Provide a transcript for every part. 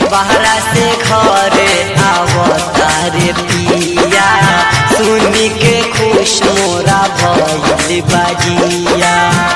बहरा से घरे आवतारे पिया सुनी के खुश मोरा भइल बाजिया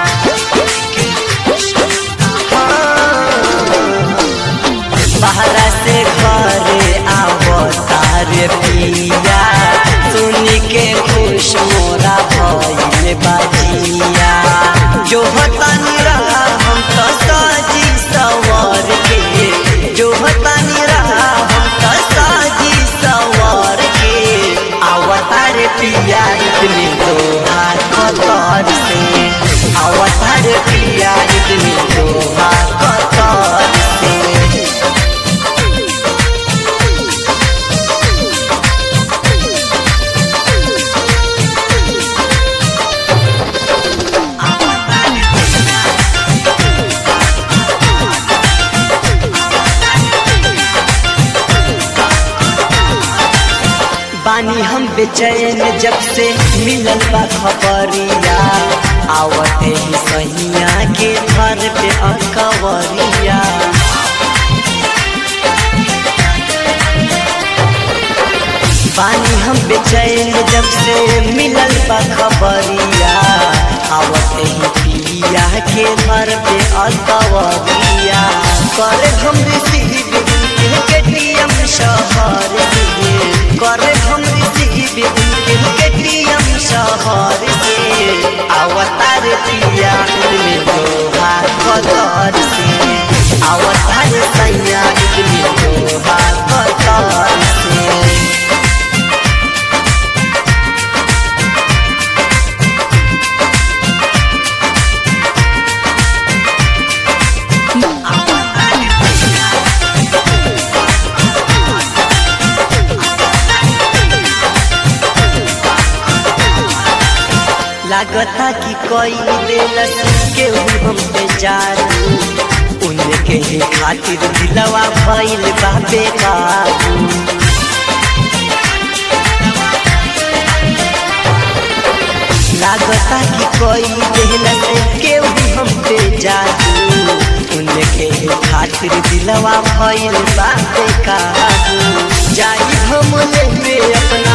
बहरा से घरे आवतारे पिया सुनी के खुश मोरा भइल बाजिया जो हतानी रहा हम तो साजी सवार के जो हतानी रहा हम तो साजी सवार के अवतार पिया इतने दोहा कतर से अवतार पिया इतने दोहा कतर से बानी हम बेचैन जब से मिलल बा खबरिया आवते ही सहिया के घर पे अकवरिया बानी हम बेचैन जब से मिलल बा खबरिया आवते ही पिया के घर पे अकवरिया करे हम रिसीव उनके केटीएम शहर से करे हम रिसीव उनके केटीएम शहर से अवतार पिया इतने लोहा कतर से अवतार सैया इतने लोहा कतर से लागता कि कोई दिलस केहू हम पे जादू उनके ही खातिर दिलवा भइल बा बेकाबू लागता कि कोई दिलस केहू हम पे जादू उनके ही खातिर दिलवा भइल बा बेकाबू जाई हम लेबे अपना